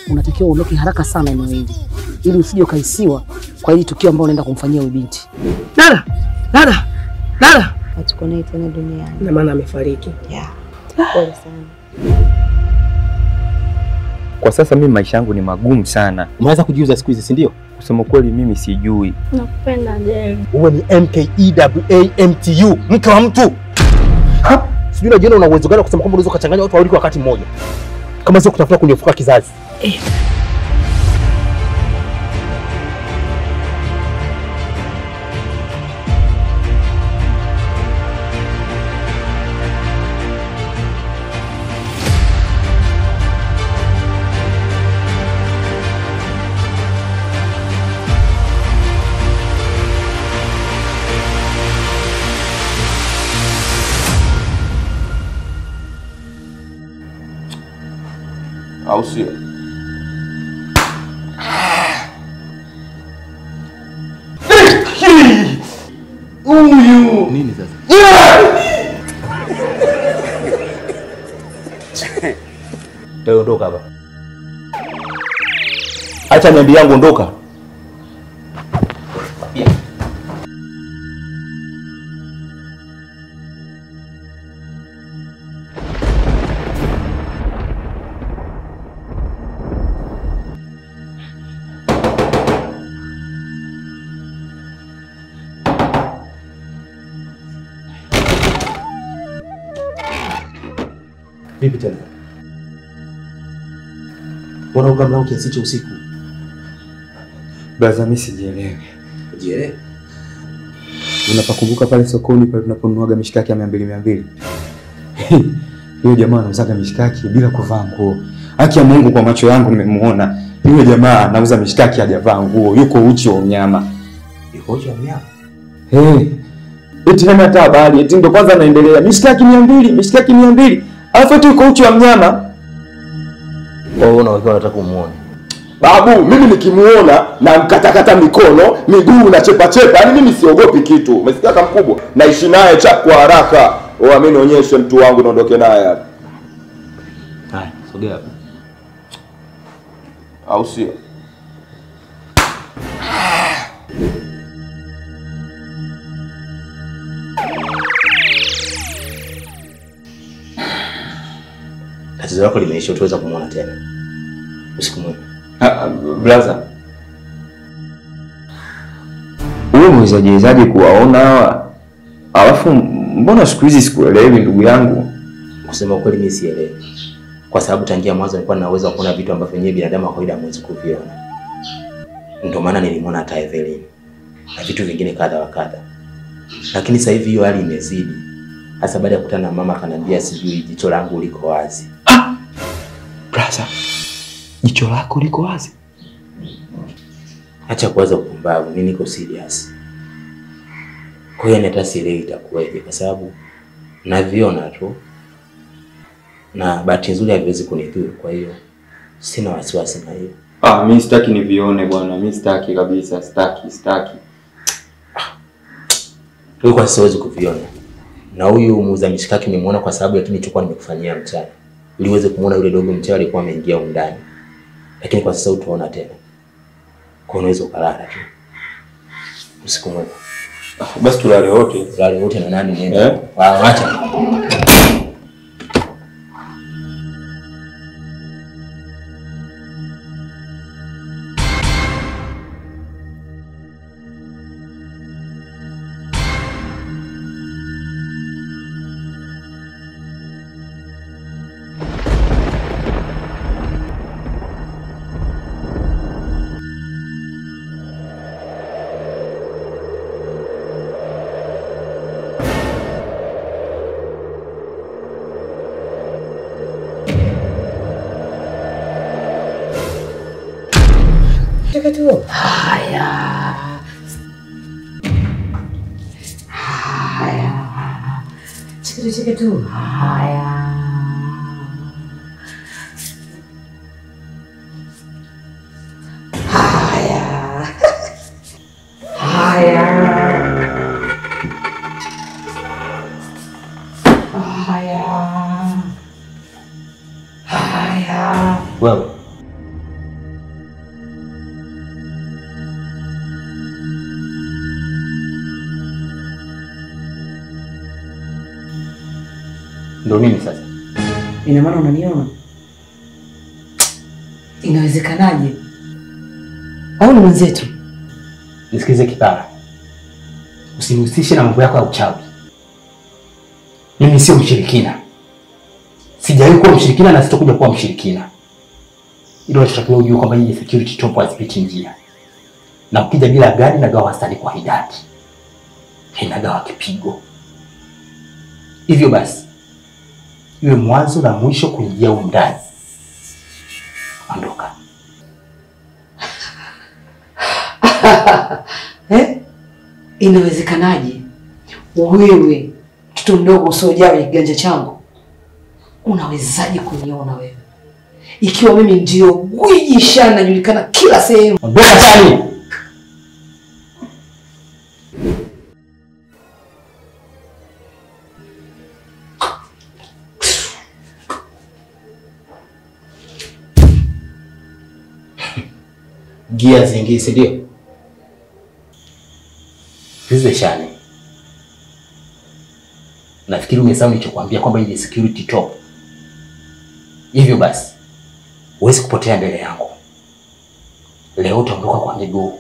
unatakiwa uondoke haraka sana eneo hili ili usije ukaisiwa kwa hili tukio ambalo unaenda kumfanyia huyu binti. Dada, dada, dada. Hatuko naye tena duniani. Na maana amefariki. Yeah. Pole sana. Kwa sasa mimi maisha yangu ni magumu sana. Umeweza kujiuza siku hizi, si ndio? Kusema kweli mimi sijui. Nakupenda Jerry. Uwe ni MKEWAMTU, mke wa mtu. Ha? Sijui unajiona una uwezo gani wa kusema kwamba unaweza ukachanganya watu wawili kwa wakati mmoja, kama sio kutafuta kunyefuka kizazi. au sio? Huyu Nini sasa? Wewe ondoka hapa. Acha niambie yangu ondoka. Vipi tena? Mbona uga mlango kiasi cha usiku? Braza, mimi sijielewi. Je, Unapakumbuka pale sokoni pale tunaponunuaga mishikaki ya mia mbili mia mbili Yule jamaa anauzaga mishikaki bila kuvaa nguo. Haki ya Mungu, kwa macho yangu nimemuona yule jamaa anauza mishikaki hajavaa nguo, yuko uchi wa unyama. yuko uchi wa mnyama? Hey, eti hana hata habari, eti ndo kwanza anaendelea mishikaki mia mbili mishikaki mia mbili alafu eti yuko uchi wa mnyama. Wewe unawekewa unataka kumuona. babu, mimi nikimuona na mkatakata mikono miguu na chepa chepa, yani mimi siogopi kitu. Umesikia kama mkubwa, naishi naye cha kwa haraka. Oa, mimi nionyeshe mtu wangu naondoke naye hapa, Haya, sogea hapa. au sio? Tatizo lako limeisha, utaweza kumuona tena. Usiku mwema. Ah, Blaza, wewe mwezajezaje kuwaona hawa? Alafu mbona siku hizi sikuelewi ndugu yangu? Kusema ukweli mimi sielewi. Kwa sababu tangia mwanzo nilikuwa na uwezo wa kuona vitu ambavyo wenyewe binadamu wa kawaida hamwezi kuviona. Ndio maana nilimwona hata Evelyn na vitu vingine kadha wa kadha. Lakini sasa hivi hiyo hali imezidi. Hasa baada ya kukutana na mama akaniambia sijui jicho langu liko wazi. Blaza, jicho lako liko wazi? Acha kuwaza upumbavu, mimi niko serious. Kwa hiyo hata sielewi itakuwaje kwa sababu naviona tu na bahati nzuri haviwezi kunidhuru, kwa hiyo sina wasiwasi na hiyo. Ah, mimi sitaki nivione bwana, mimi sitaki kabisa, sitaki, sitaki. Kwa kwa siwezi kuviona. Na huyu muuza mishikaki nimemuona kwa sababu ya kile nilichokuwa nimekufanyia mchana. Ili uweze kumuona yule dogo mchawi alikuwa ameingia huko ndani. Lakini kwa sasa utaona tena. Kwa unaweza ukalala tu. Usiku mwema. Ah, basi tulale wote. Ulale wote na nani nenda. Eh? Ah, acha. Cheke tu. Haya. Haya. Cheke tu, cheke tu. Haya. Haya. Haya. Haya. Haya. Wewe Ndio nini sasa? Ina maana unaniona? Inawezekanaje? Au ni mwenzetu? Nisikilize Kipara, usinihusishe na mambo yako ya uchawi. Mimi sio mshirikina, sijawahi kuwa mshirikina na sitakuja kuwa mshirikina. Ilo unachotakiwa ujue kwamba hii security top hazipiti njia, na ukija bila gari nagawa wastani kwa hidadi, inagawa kipigo. Hivyo basi iwe mwanzo na mwisho kuingia humu ndani. Ondoka. Eh? Inawezekanaje wewe mtoto mdogo usiojaa kwenye kiganja changu unawezaje kuniona wewe, ikiwa mimi ndio gwiji shana najulikana kila sehemu? Ondoka ndani. Gia zingi si ndio? Hizi shani. Nafikiri umesahau nilichokuambia kwamba hii ni security top. Hivyo basi, huwezi kupotea mbele yangu. Leo utaondoka kwa miguu.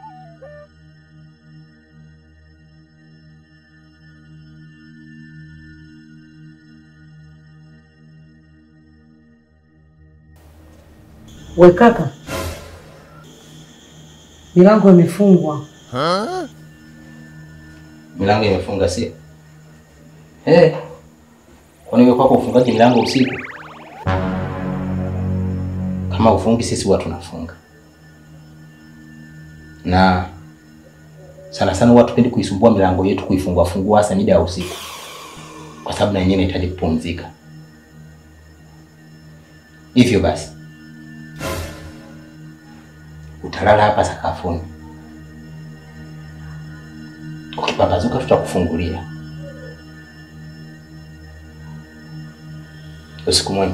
We kaka, milango imefungwa. Milango imefunga sio? Eh. Kwani wewe kwako ufungaji milango usiku? Kama ufungi sisi huwa tunafunga. Na sana sana huwa tupendi kuisumbua milango yetu kuifungua fungua hasa mida ya usiku. Kwa sababu na yenyewe inahitaji kupumzika. Hivyo basi utalala hapa sakafuni. Ukipambazuka tutakufungulia. Usiku mwema.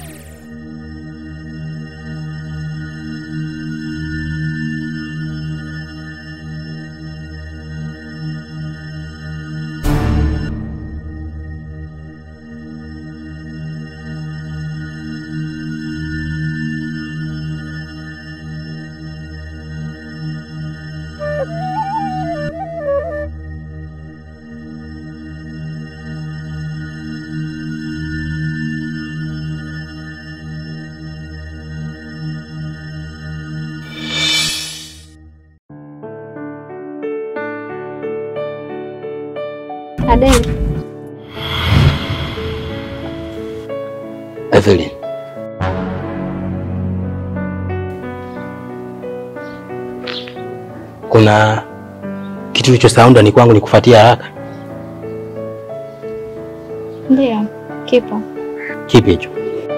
Adele, Evelyn. Kuna kitu kilichosahau ndani kwangu nikufuatia haraka. ndio kipo. Kipi hicho?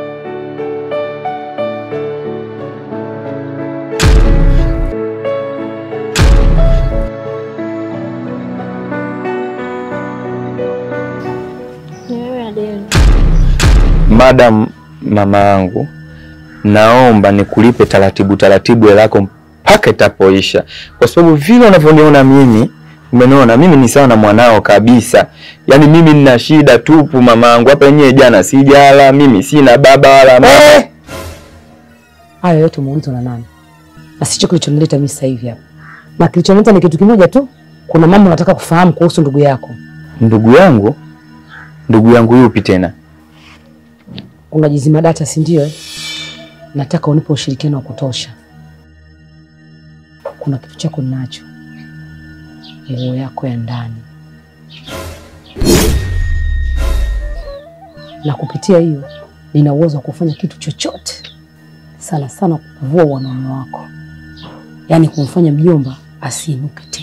Ni wewe Adele. Madam mama yangu, naomba nikulipe taratibu taratibu hela yako mpaka itapoisha, kwa sababu vile unavyoniona mimi, umeniona mimi ni sawa na mwanao kabisa. Yaani mimi nina shida tupu mama yangu, hapa yenyewe jana sijala, mimi sina baba wala mama. Hayo yote umeulizwa na nani? Na sicho kilichonileta mimi sasa hivi hapa, na kilichonileta ni kitu kimoja tu. Kuna mambo nataka kufahamu kuhusu ndugu yako. Ndugu yangu, ndugu yangu yupi tena? Unajizima data, si ndio? eh? Nataka unipe ushirikiano wa kutosha. Kuna kitu chako ninacho, nguo yako ya ndani, na kupitia hiyo nina uwezo wa kufanya kitu chochote, sana sana kuvua wanaume wako, yaani kumfanya mjomba asiinuke tena.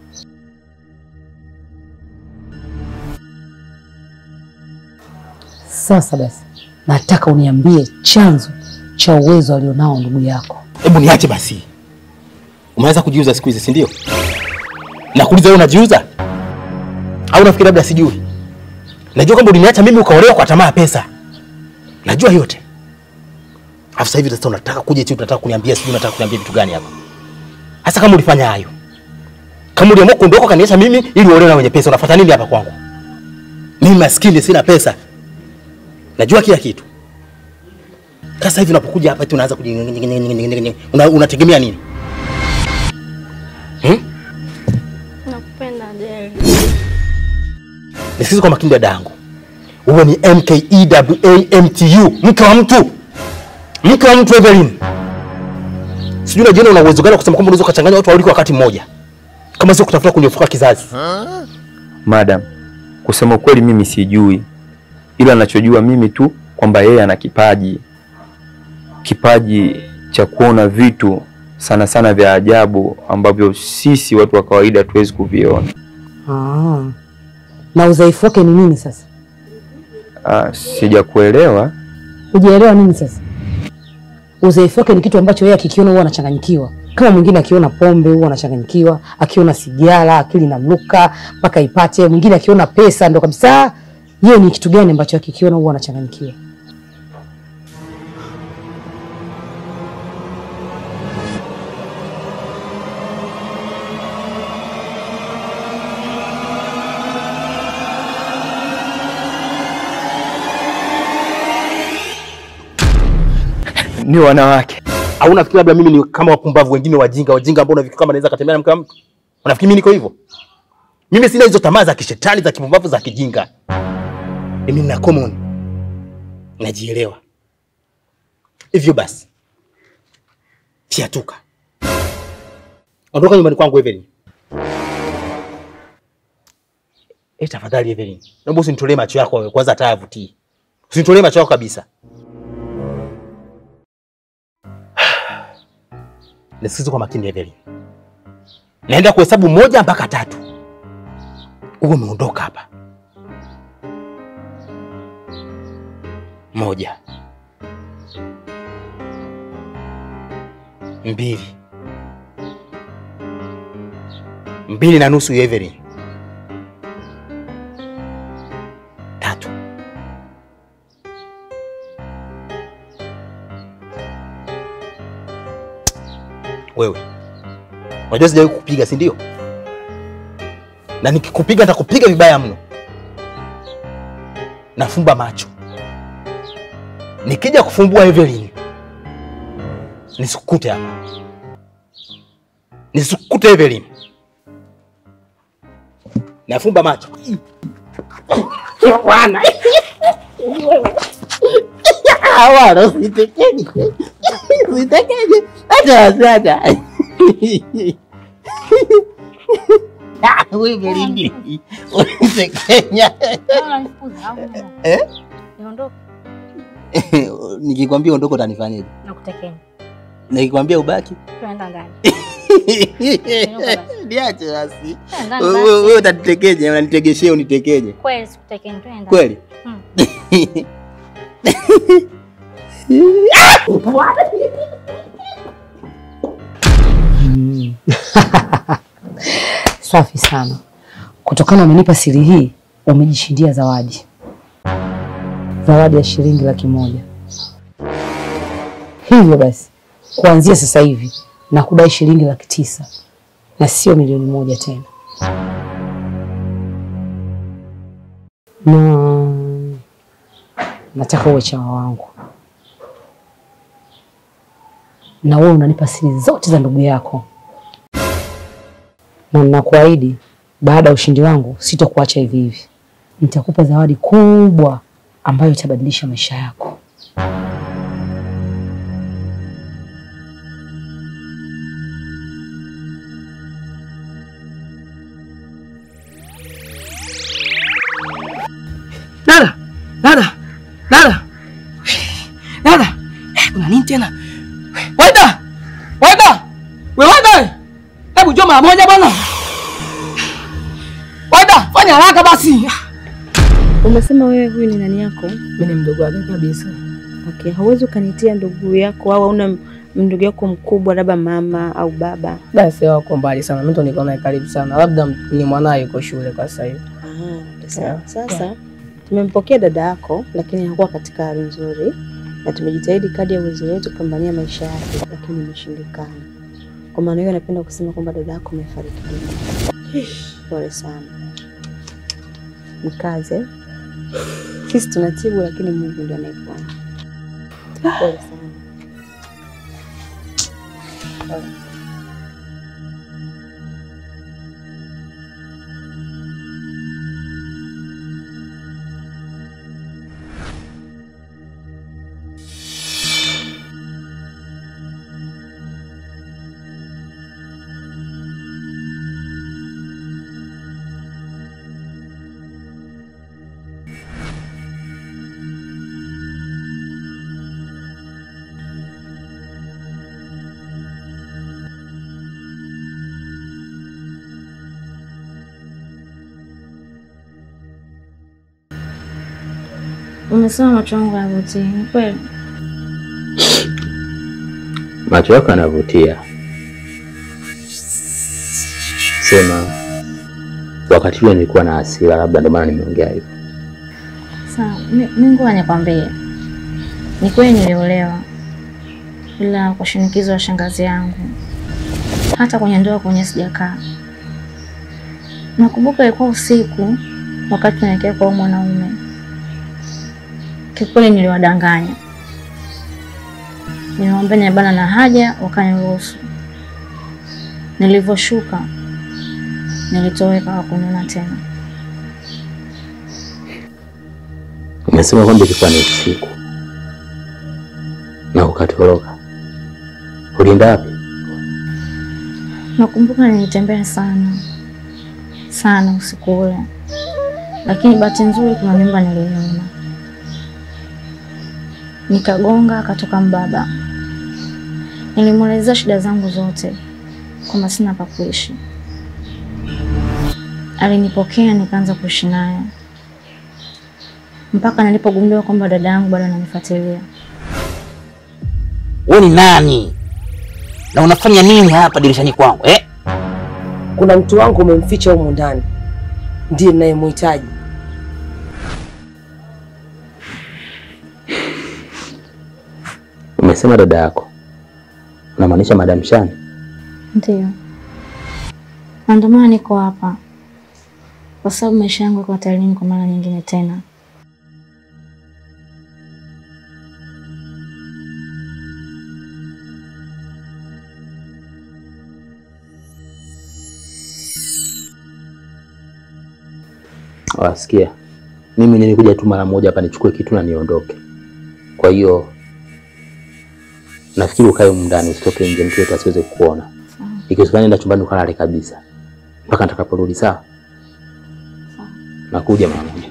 Sasa basi, nataka uniambie chanzo cha uwezo alionao ndugu yako. Hebu niache basi. Umeweza kujiuza siku hizi, si ndio? Nakuuliza wewe unajiuza? Au unafikiri labda sijui? Najua kwamba uliniacha mimi ukaolewa kwa tamaa ya pesa. Najua yote. Alafu sasa hivi sasa unataka kuja eti unataka kuniambia sijui unataka kuniambia vitu gani hapa? Hasa kama ulifanya hayo. Kama uliamua kuondoka ukaniacha mimi ili uolewe na wenye pesa, unafuata nini hapa kwangu? Mimi maskini sina pesa. najua kila kitu. Sasa hivi unapokuja hapa tu unaanza kuji una, unategemea nini? Hmm? Nakupenda Adele. Nisikize kwa makini dada yangu, wewe ni MKEWAMTU, mke wa mtu, mke wa mtu Evelyn. Sijui unajiona una uwezo gani wa kusema kwamba unaweza ukachanganya watu wawili kwa wakati mmoja, kama sio kutafuta kunyofoka kizazi. Madam, kusema ukweli mimi sijui, ila nachojua mimi tu kwamba yeye ana kipaji, kipaji cha kuona vitu sana sana vya ajabu ambavyo sisi watu wa kawaida hatuwezi kuviona. Ah. Na udhaifu wake ni nini sasa? Ah, sijakuelewa. Hujaelewa nini sasa? Udhaifu wake ni kitu ambacho yeye akikiona huwa anachanganyikiwa. Kama mwingine akiona pombe huwa anachanganyikiwa, akiona sigara akili inamruka mpaka ipate. Mwingine akiona pesa ndo kabisa. Yeye ni kitu gani ambacho akikiona huwa anachanganyikiwa? Ni wanawake. Au unafikiri labda mimi ni kama wapumbavu wengine wajinga wajinga ambao unafikiri kama naweza katembea na mke wa mtu? Unafikiri mimi niko hivyo? Mimi sina hizo tamaa za kishetani za kipumbavu za kijinga. Mimi nina common. Najielewa. Hivyo basi. Tiatuka. Ondoka nyumbani kwangu Evelyn. Eh, tafadhali Evelyn. Naomba usinitolee macho yako wewe kwanza hata yavutii. Usinitolee macho yako kabisa. Nisikize kwa makini Evelyn. Naenda kuhesabu moja mpaka tatu. Uwe umeondoka hapa. Moja. Mbili. Mbili na nusu Evelyn. Tatu. Wewe unajua sijawahi kukupiga, si ndio? Na nikikupiga nitakupiga vibaya mno. Nafumba macho, nikija kufumbua Evelyn nisikukute hapa, nisikukute Evelyn. Nafumba macho bwana. Wala usitekeje, usitekeje hata sana. Wewe Belinda, unitekenya. Eh? Niondoke Nikikwambia ondoko utanifanyaje? na kutekenya. Nikikwambia ubaki? Tuenda ndani. Niache basi. Tuenda ndani Wewe basi. wewe utanitekeje? Unanitegeshea unitekeje? Kweli sikutekenya, tuenda. Kweli? Hmm. Safi sana. Kutokana umenipa siri hii, umejishindia zawadi, zawadi ya shilingi laki moja. Hivyo basi, kuanzia sasa hivi na kudai shilingi laki tisa na sio milioni moja tena. Na nataka uwe chawa wangu, na wewe unanipa siri zote za ndugu yako na ninakuahidi baada ya ushindi wangu sitokuacha hivi hivi. Nitakupa zawadi kubwa ambayo itabadilisha maisha yako. Dada, dada, dada, dada, eh, kuna nini tena? Waida, waida, we waida, hebu njoo mara moja bwana. Waida, fanya haraka basi. Umesema wewe huyu ni nani yako? Mimi ni mdogo wake kabisa. Okay, hauwezi ukanitia ndugu yako au hauna ndugu yako mkubwa, labda mama au baba? Basi wako mbali sana, mimi ndo niko naye karibu sana, labda ni mwanaye yuko shule kwa sasa hivi. Ah, sawa. Sasa tumempokea dada yako, lakini hakuwa katika hali nzuri, na tumejitahidi kadri ya uwezo wetu kupambania maisha yake, lakini imeshindikana. Kwa maana hiyo, napenda kusema kwamba dada yako amefariki dunia. Pole sana, mkaze. Sisi tunatibu, lakini Mungu ndiye anayeponya. Pole sana. Pole. Umesema macho yangu hayavutii, ni kweli? Macho yako yanavutia. Sema wakati ule nilikuwa na hasira, labda ndio maana nimeongea hivyo. Sawa, mi mi ngoja nikwambie, ni kweli niliolewa, ila kwa shinikizo la shangazi yangu. Hata kwenye ndoa kwenye sijakaa. Nakumbuka ilikuwa usiku, wakati tunaelekea kwa huyo mwanaume. Kikweli niliwadanganya, nilimwambia nibana na haja, wakaniruhusu. Nilivyoshuka nilitoweka, hakuniona tena. Umesema kwamba ilikuwa ni usiku na ukatoroka. Ulienda wapi? Nakumbuka nilitembea sana sana usiku ule, lakini bahati nzuri kuna nyumba niliiona, nikagonga, akatoka mbaba. Nilimwelezea shida zangu zote, kwamba sina pa kuishi. Alinipokea, nikaanza kuishi naye mpaka nilipogundua kwamba dada yangu bado ananifuatilia. Wewe ni nani na unafanya nini hapa dirishani kwangu eh? Kuna mtu wangu umemficha humu ndani, ndiye ninayemhitaji. Umesema dada yako, unamaanisha Madam Shani? Ndiyo, na ndio maana niko hapa, kwa sababu maisha yangu yako hatarini kwa mara nyingine tena. Wasikia, mimi nilikuja tu mara moja hapa nichukue kitu na niondoke. Kwa hiyo nafikiri ukae humu ndani, usitoke nje, mtu yote asiweze kukuona. Ikiwezekana nenda chumbani ukalale kabisa mpaka nitakaporudi. Sawa? Nakuja mara moja.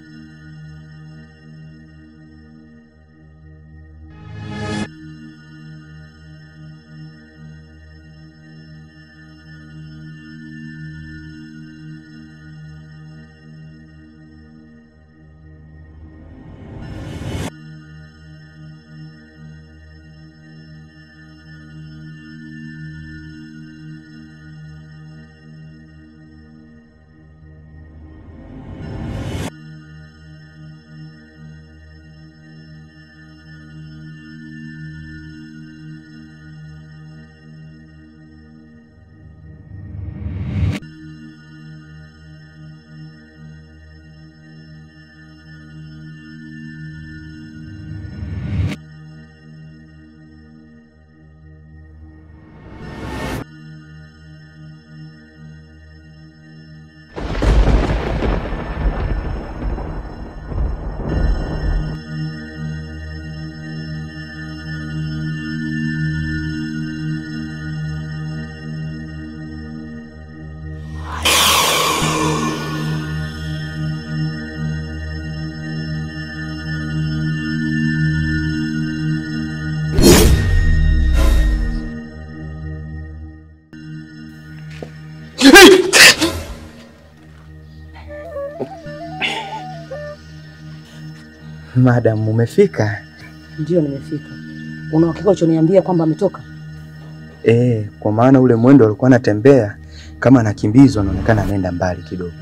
Madam, umefika? Ndiyo, nimefika. Una uhakika ulichoniambia kwamba ametoka? Eh, kwa maana ule mwendo alikuwa anatembea kama anakimbizwa, anaonekana anaenda mbali kidogo.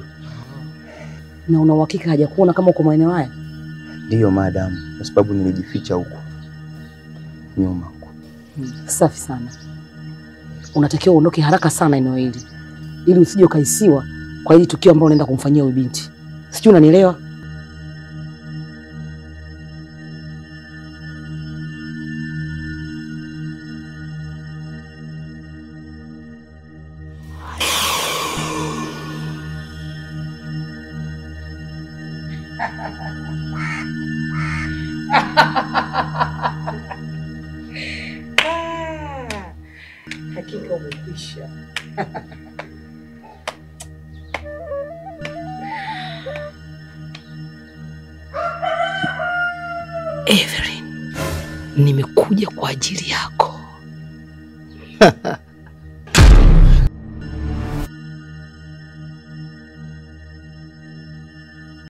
Na una uhakika hajakuona kama uko maeneo haya? Ndiyo madam, kwa sababu nilijificha huko nyuma huko. Hmm, safi sana. Unatakiwa uondoke haraka sana eneo hili ili usije ukaisiwa kwa hili tukio ambalo unaenda kumfanyia huyu binti. Sijui unanielewa? Ah, Hakika umekwisha. Evelyn, nimekuja kwa ajili yako.